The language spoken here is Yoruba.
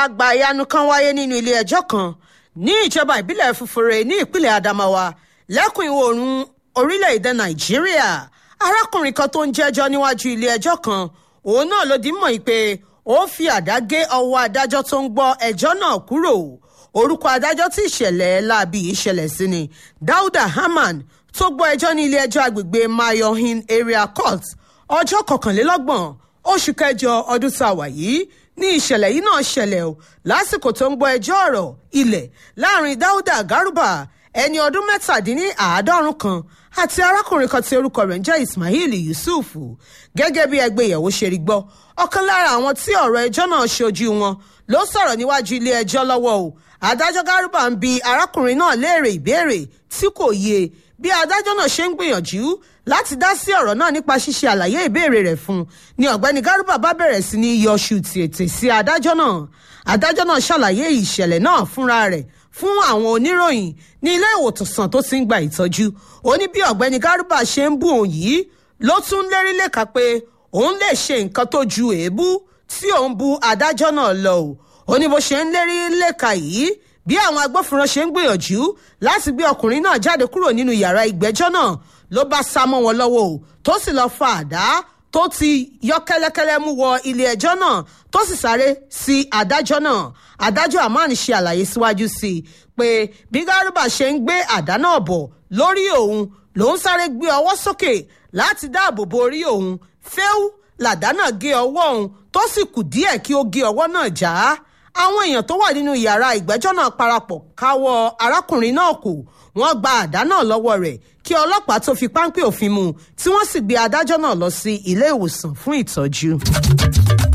àgbàyanu kan wáyé nínú ilé ẹjọ́ kan ní ìjọba ìbílẹ̀ fufure ní ìpínlẹ̀ adamawa lẹ́kùn ìwọ̀ oòrùn orílẹ̀-èdè nàìjíríà arákùnrin kan tó ń jẹ́jọ́ níwájú ilé ẹjọ́ kan òun náà ló di mọ̀ pé ó fi àdá gé ọwọ́ adájọ́ tó ń gbọ́ ẹjọ́ náà kúrò orúkọ adájọ́ tí ìṣẹ̀lẹ̀ láabi yìí ṣẹlẹ̀ sí ni dauda haman tó gbọ́ ẹjọ́ ní ilé ẹjọ́ agbègbè mayohin area court ọjọ́ kọkànlélọ́gbọ̀n oṣù kẹjọ ọdún tá a wà yìí ní ìṣẹ̀lẹ̀ yìí náà ṣẹlẹ̀ o lásìkò tó ń gbọ́ ẹjọ́ ọ̀rọ̀ ilẹ̀ láàrin dáúdà gárúbà ẹni ọdún mẹ́tàdínláàádọ́rùn kan àti arákùnrin kan tí orúkọ rẹ̀ ń jẹ́ ismail yusuf gẹ́gẹ́ bí ẹgbẹ́ ìyàwó ṣe rí gbọ́ ọ̀kan lára àwọn tí ọ̀rọ̀ ẹjọ́ náà ṣojú wọn ló sọ̀rọ̀ níwájú ilé ẹjọ́ lọ́wọ́ o adájọ́ gárúbà ń bi arákùnrin náà léèrè ìbéèrè tí kò yé bí adájọ́ náà ṣe ń gbìyànjú láti dá sí ọ̀rọ̀ náà nípa ṣíṣe àlàyé ìbéèrè rẹ̀ fún un ni ọ̀gbẹ́ni gárúbà bá bẹ̀rẹ̀ sí ní yọṣù tètè sí adájọ́ náà adájọ́ náà ṣàlàyé ìṣẹ̀lẹ̀ náà fúnra rẹ̀ fún àwọn oníròyìn ní ilé ìwòsàn tó ti ń gba ìtọ́jú ó ní bí ọ̀gbẹ́ni gárúbà ṣe ń bú òun yìí ló tún lérí lẹ́ka pé òun lè ṣe nǹkan tó ju èébú tí òun bu adájọ́ náà lọ o ó ní bó ṣe ń lérí lẹ́ka yìí bí àwọn agbófinró ṣe ń gbìyànjú láti gbé ọkùnrin náà jáde kúrò nínú yàrá ìgbẹ́jọ́ náà ló bá sá mọ́ wọn lọ́wọ́ o tó sì lọ́ọ́ fa àdá tó ti yọ kẹ́lẹ́kẹ́lẹ́ mú wọ ilé ẹjọ́ náà tó sì sáré sí adájọ́ náà adájọ́ amani ṣe àlàyé síwájú sí i pé bí gárúbà ṣe ń gbé àdá náà bọ̀ lórí òun lòun sáré gbé ọwọ́ sókè láti dáàbò bo orí òun fẹ́ù làdá náà gé ọwọ́ òun tó sì kù díẹ̀ kí ó gé ọwọ́ náà já àwọn èèyàn tó wà nínú yàrá ìgbẹ́jọ́ náà parapọ̀ káwọ́ arákùnrin náà kù wọ́n gba àdá náà lọ́wọ́ rẹ̀ kí ọlọ́pàá tó fi páńpẹ́ òfin mú tí wọ́n sì gbé adájọ́ náà lọ sí ilé ìwòsàn fún ìtọ́jú.